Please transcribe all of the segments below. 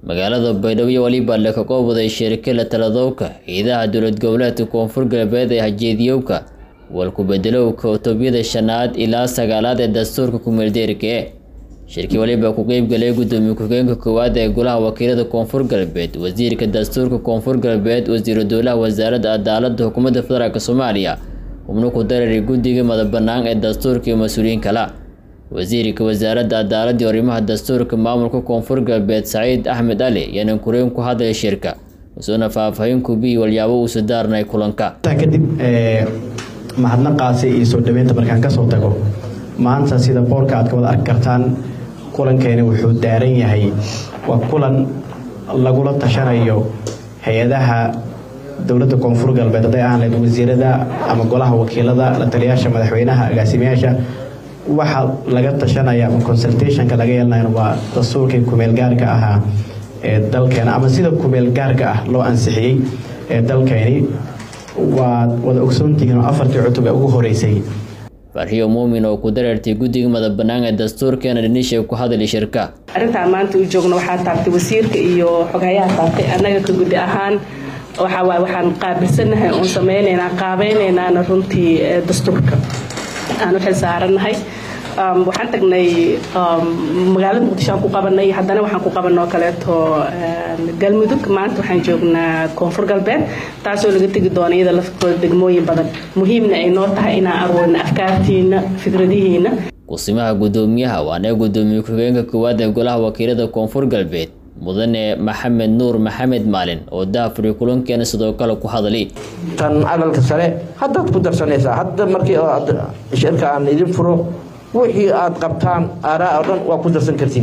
magaalada baydhabo weliba laka qoobaday shirkila taladowka ciidaha dowlad goboleedka koonfur galbeed ee hajeediyowka walku bedelowka otobyada shanaad ilaa sagaalaad ee dastuurka kumeeldeerka e shirkii waliba ku qeybgalay gudoomiye ku-xigeenka koowaad ee golaha wakiilada koonfur galbeed wasiirka dastuurka koonfur galbeed wasiiru dowlaha wasaaradda cadaalada xukuumadda federaalk soomaaliya xubno ku darari guddiga madabanaan ee dastuurka iyo mas-uuliyiin kala wasiirka wasaaradda cadaaladda iyo arrimaha dastuurka maamulka koonfur galbeed saciid axmed ali yaanan kureen ku hadlay shirka usuuna faahfaahin kubiyi walyaabo uusa daarnay kulanka kadib mahadnaqaasi iyo soo dhaweynta markaan kasoo tago maanta sida boorka aad ka wada arki kartaan kulankeeni wuxuu daaran yahay waa kulan lagula tashanayo hay-adaha dowladda koonfur galbeed hadday ahaan lahayd wasiirada ama golaha wakiilada la taliyaasha madaxweynaha agaasimayaasha waxa laga tashanaya ama consultationka laga yeelanayo waa dastuurkii kumeel gaarka ahaa ee dalkeena ama sida kumeel gaarka ah loo ansixiyey ee dalkeeni waad wada ogsoontihiin oo afartii cutub ee ugu horeysay farxiyo muumin oo ku dareertay guddiga madabanaan ee dastuurkeena dhinisha ku hadlay shirka arrintaan maanta u joogno waxaa taabtay wasiirka iyo xoghayaha taabtay annaga ka guddi ahaan waxawaaye waxaan qaabilsannahay oon samaynaynaa qaabaynaynana runtii dastuurka aan u xil saarannahay waxaan tagnay magaalada muqdisho aan ku qabanay haddana waxaan ku qabanoo kaleeto galmudug maanta waxaan joognaa koonfur galbeed taasoo laga tegi doona iyada laftooda degmooyin badan muhiimna ay noo tahay inaan aroorno afkaartiina fikradihiina kusimaha gudoomiyaha waana gudoomiye ku-xigeenka koowaad ee golaha wakiilada koonfur galbeed mudane maxamed nuur maxamed maalin oo daafuri kulankeena sidoo kale ku hadlay tan aqalka sare haddaad ku darsanaysaa hadda markii shirka aan idin furo wixii aad qabtaan aaraa oo dhan waa ku darsan kartiin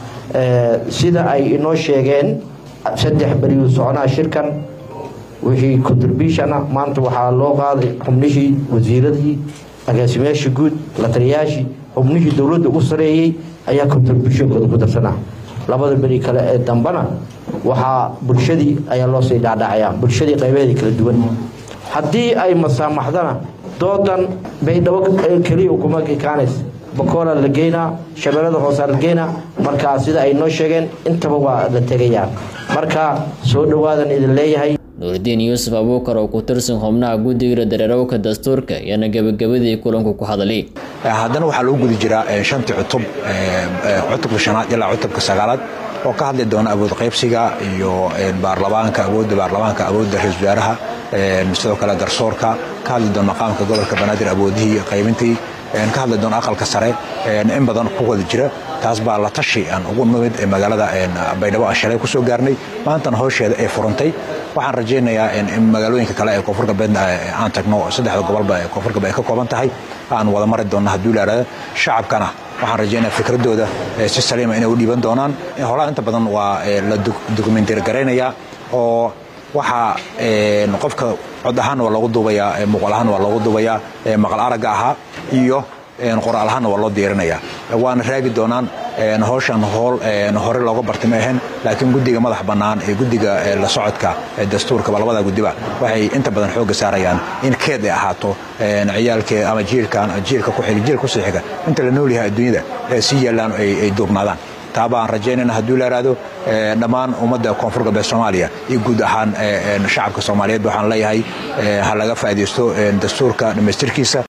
sida ay inoo sheegeen saddex beriyu soconaa shirkan wixii contribution ah maanta waxaa loo qaaday xubnihii wasiiradii agaasimayaashii guud la taliyayaashii xubnihii dowladda u sareeyey ayaa contributionkooda ku darsanaa labada beri kale ee dambana waxaa bulshadii ayaa loo sii dhaadhacaya bulshadii qaybeedii kala duwan haddii ay masaamaxdana doodan baydhabo keliya kuma kikaanays bakoola la geynaa shabeellada hoosaa la geynaa markaa sida ay noo sheegeen intaba waa la tegayaa marka soo dhowaadan idin leeyahay nuuridiin yuusuf abuukar oo ku tirsan xubnaha guddiga dareerowka dastuurka yaana gebagabadii kulanku ku hadlay haddana waxaa lagu gudi jiraa shantii cutub cutubka shanaad ilaa cutubka sagaalaad oo ka hadli doona awood qaybsiga iyo baarlamaanka awoodda baarlamaanka awoodda ra-isul wasaaraha sidoo kale garsoorka ka hadli doona maqaamka gobolka banaadir awoodihii qaybintii ka hadli doona aqalka sare in badan ku wada jira taas baa la tashi aan ugu nimid ee magaalada baydhabo aan shalay kusoo gaarnay maantana howsheeda ay furantay waxaan rajaynayaa in magaalooyinka kale ee koonfur galbeed aan tagno saddexda gobolba ee koonfur galbeed ay ka kooban tahay aan wada mari doonno hadduu laarada shacabkana waxaan rajaynaya fikradooda si saliima inay u dhiiban doonaan holaha inta badan waa la dokumentar garaynayaa oo waxaa qofka cod ahaanna waa loogu duubayaa muuqaal ahaanna waa loogu duubayaa maqal aragga ahaa iyo qoraal ahaanna waa loo diyaarinayaa waana raagi doonaan howshan howl hore looga bartay ma ahayn laakiin guddiga madax bannaan ee guddiga la socodka dastuurkaba labada guddiba waxay inta badan xoogga saarayaan in keed ay ahaato ciyaalkee ama jiilkan jiilka ku xiga jiilka kusii xiga inta la nool yahay adduunyada si yeelaan ay duubnaadaan taaba aan rajaynayna hadduu la yaraado dhammaan ummadda koonfur galbeed soomaaliya iyo guud ahaan shacabka soomaaliyeed waxaan leeyahay ha laga faa'iidaysto dastuurka dhammaystirkiisa